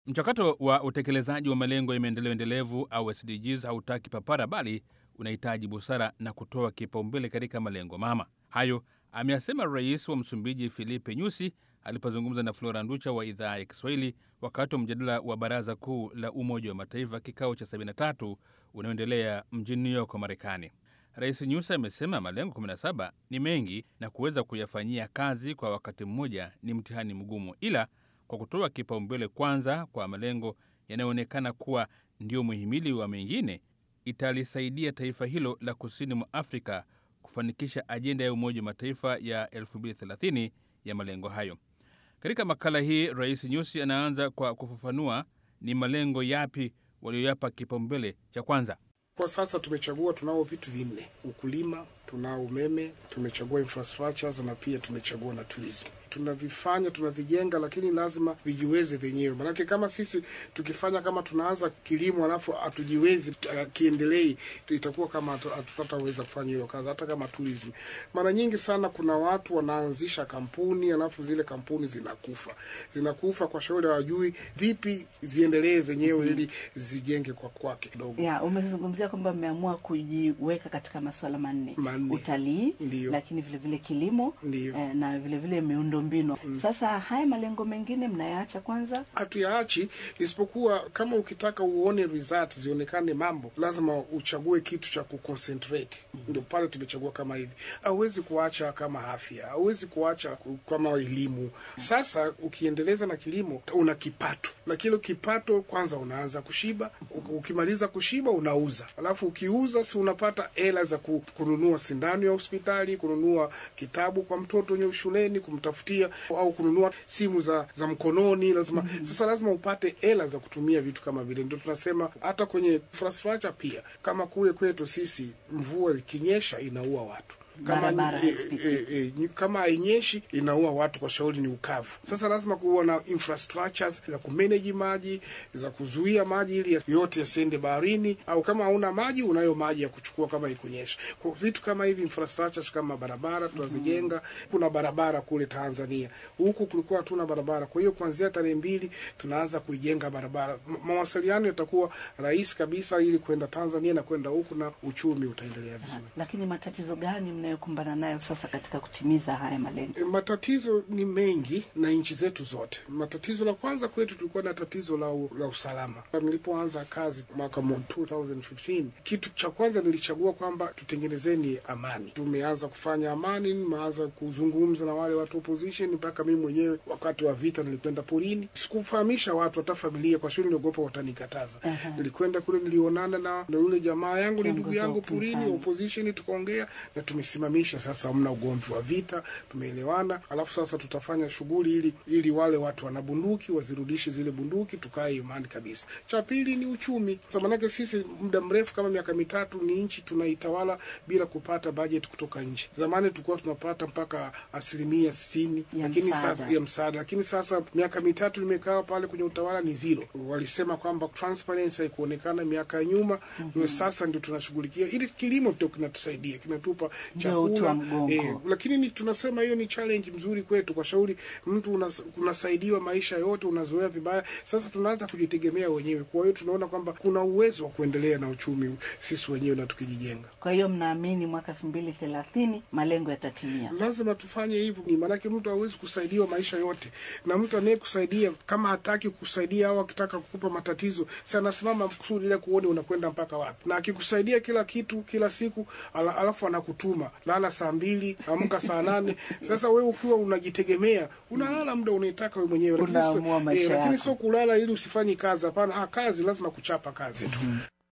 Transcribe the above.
Mchakato wa utekelezaji wa malengo ya maendeleo endelevu au SDGs hautaki papara, bali unahitaji busara na kutoa kipaumbele katika malengo mama. Hayo ameyasema Rais wa Msumbiji Filipe Nyusi alipozungumza na Flora Nducha wa idhaa ya Kiswahili wakati wa mjadala wa Baraza Kuu la Umoja wa Mataifa kikao cha 73 unaoendelea mjini New York, Marekani. Rais Nyusi amesema malengo 17 ni mengi na kuweza kuyafanyia kazi kwa wakati mmoja ni mtihani mgumu, ila kwa kutoa kipaumbele kwanza kwa malengo yanayoonekana kuwa ndio muhimili wa mengine, italisaidia taifa hilo la kusini mwa Afrika kufanikisha ajenda ya Umoja wa Mataifa ya 2030 ya malengo hayo. Katika makala hii, Rais Nyusi anaanza kwa kufafanua ni malengo yapi walioyapa kipaumbele cha kwanza. Kwa sasa tumechagua, tunao vitu vinne: ukulima, tunao umeme, tumechagua infrastructures na pia tumechagua na tourism. Tunavifanya, tunavijenga, lakini lazima vijiweze vyenyewe, manake kama sisi tukifanya kama tunaanza kilimo alafu hatujiwezi uh, kiendelei, itakuwa kama hatutataweza kufanya hilo kazi. Hata kama tourism, mara nyingi sana kuna watu wanaanzisha kampuni alafu zile kampuni zinakufa, zinakufa kwa shauri hawajui vipi ziendelee zenyewe ili zijenge kwa kwake kidogo. Ya, umezungumzia kwamba mmeamua kujiweka katika masuala manne, Manne. utalii, Ndiyo. lakini vile vile kilimo Ndiyo. eh, na vile vile miundo mbinu. Sasa haya malengo mengine mnayaacha kwanza? hatuyaachi isipokuwa kama ukitaka uone results zionekane mambo lazima uchague kitu cha kuconcentrate ndio pale tumechagua kama hivi hauwezi kuacha kama afya hauwezi kuacha ku- kama elimu sasa ukiendeleza na kilimo una kipato na kile kipato kwanza unaanza kushiba U- ukimaliza kushiba unauza alafu ukiuza si unapata hela za ku- kununua sindano ya hospitali kununua kitabu kwa mtoto wenye shuleni kumtafutia au kununua simu za za mkononi lazima sasa lazima upate hela za kutumia vitu kama vile ndio tunasema hata kwenye infrastructure pia kama kule kwetu sisi mvua ikinyesha inaua watu kama, Barabara e, hazipitiki. e, e, nyi- kama hainyeshi inaua watu kwa shauri ni ukavu. Sasa lazima kuwa na infrastructures za kumanage maji za kuzuia maji ili ya- yote yasiende baharini, au kama hauna maji unayo maji ya kuchukua kama ikunyesha. Kwa vitu kama hivi infrastructures kama barabara tunazijenga. Kuna barabara kule Tanzania, huku kulikuwa hatuna barabara. Kwa hiyo kuanzia tarehe mbili tunaanza kuijenga barabara. Ma- Mawasiliano yatakuwa rahisi kabisa ili kwenda Tanzania na kwenda huku, na uchumi utaendelea vizuri. Lakini matatizo gani mnayokumbana nayo sasa katika kutimiza haya malengo? E, Matatizo ni mengi na nchi zetu zote. Matatizo la kwanza kwetu tulikuwa na tatizo la, u- la usalama. Nilipoanza kazi mwaka mo- 2015 kitu cha kwanza nilichagua kwamba tutengenezeni amani. Tumeanza kufanya amani, nimeanza kuzungumza na wale watu opposition, mpaka mimi mwenyewe wakati wa vita nilikwenda porini, sikufahamisha watu hata familia, kwa sababu niliogopa watanikataza. Aha. Nilikwenda kule, nilionana na na yule jamaa yangu, ni Kiongozi ndugu wa yangu porini, upinzani. opposition tukaongea na tumesimamisha sasa, hamna ugomvi wa vita, tumeelewana. Alafu sasa tutafanya shughuli ili ili wale watu wana bunduki wazirudishe zile bunduki, tukae imani kabisa. Cha pili ni uchumi. Sasa manake sisi muda mrefu kama miaka mitatu ni nchi tunaitawala bila kupata budget kutoka nje. Zamani tulikuwa tunapata mpaka asilimia sitini Ya lakini msaada. sasa ya msaada, lakini sasa miaka mitatu nimekaa pale kwenye utawala ni zero. Walisema kwamba transparency haikuonekana miaka ya nyuma, ndio sasa ndio tunashughulikia ili kilimo ndio kinatusaidia kinatupa Ndio uti wa chakula mgongo. lakini ni, tunasema hiyo ni challenge mzuri kwetu, kwa shauri mtu unas, unasaidiwa maisha yote, unazoea vibaya. Sasa tunaanza kujitegemea wenyewe, kwa hiyo tunaona kwamba kuna uwezo wa kuendelea na uchumi sisi wenyewe na tukijijenga. Kwa hiyo mnaamini mwaka elfu mbili thelathini malengo yatatimia? lazima tufanye hivyo, ni maanake mtu hawezi kusaidiwa maisha yote, na mtu anayekusaidia kama hataki kukusaidia au akitaka kukupa matatizo, si anasimama kusudi ile kuone unakwenda mpaka wapi, na akikusaidia kila kitu kila siku ala, alafu anakutuma lala saa mbili amka saa nane. Sasa wewe ukiwa unajitegemea unalala muda unaitaka wewe mwenyewe, lakini sio- Unaamua maisha lakini yako. sio kulala ili usifanye kazi. Hapana, ah, kazi lazima kuchapa kazi tu.